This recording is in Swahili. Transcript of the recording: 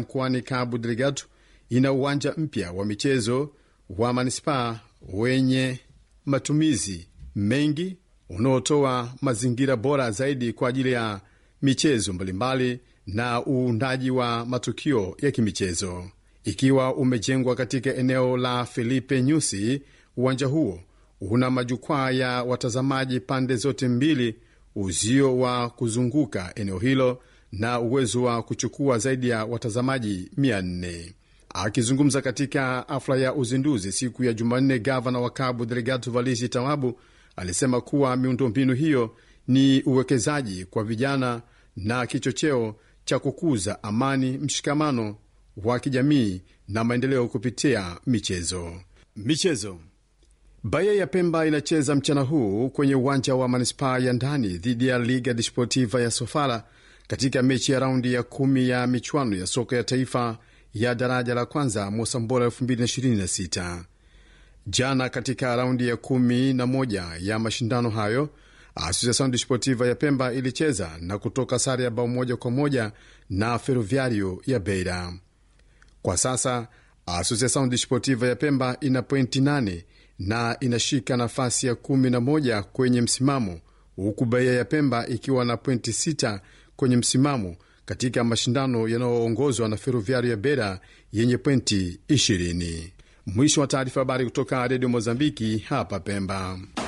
mkoani Cabo Delgado ina uwanja mpya wa michezo wa manispaa wenye matumizi mengi unaotoa mazingira bora zaidi kwa ajili ya michezo mbalimbali na uundaji wa matukio ya kimichezo. Ikiwa umejengwa katika eneo la Felipe Nyusi, uwanja huo una majukwaa ya watazamaji pande zote mbili, uzio wa kuzunguka eneo hilo na uwezo wa kuchukua zaidi ya watazamaji 400. Akizungumza katika hafla ya uzinduzi siku ya Jumanne, gavana wa Cabo Delgado Valisi Tawabu alisema kuwa miundombinu hiyo ni uwekezaji kwa vijana na kichocheo cha kukuza amani, mshikamano wa kijamii na maendeleo kupitia michezo. Michezo. Bahia ya Pemba inacheza mchana huu kwenye uwanja wa manispaa ya ndani dhidi ya Liga Desportiva ya Sofala katika mechi ya raundi ya kumi ya michuano ya soka ya taifa ya daraja la kwanza Mosambola 2026. Jana katika raundi ya kumi na moja ya mashindano hayo Asociacion Desportiva ya Pemba ilicheza na kutoka sare ya bao moja kwa moja na Ferroviario ya Beira. Kwa sasa Asociacion Desportiva ya Pemba ina pointi 8 na inashika nafasi ya kumi na moja kwenye msimamo, huku Bahia ya Pemba ikiwa na pointi 6 kwenye msimamo katika mashindano yanayoongozwa na Ferroviario ya Beira yenye pointi 20. Mwisho wa taarifa. Habari kutoka Redio Mozambiki hapa Pemba.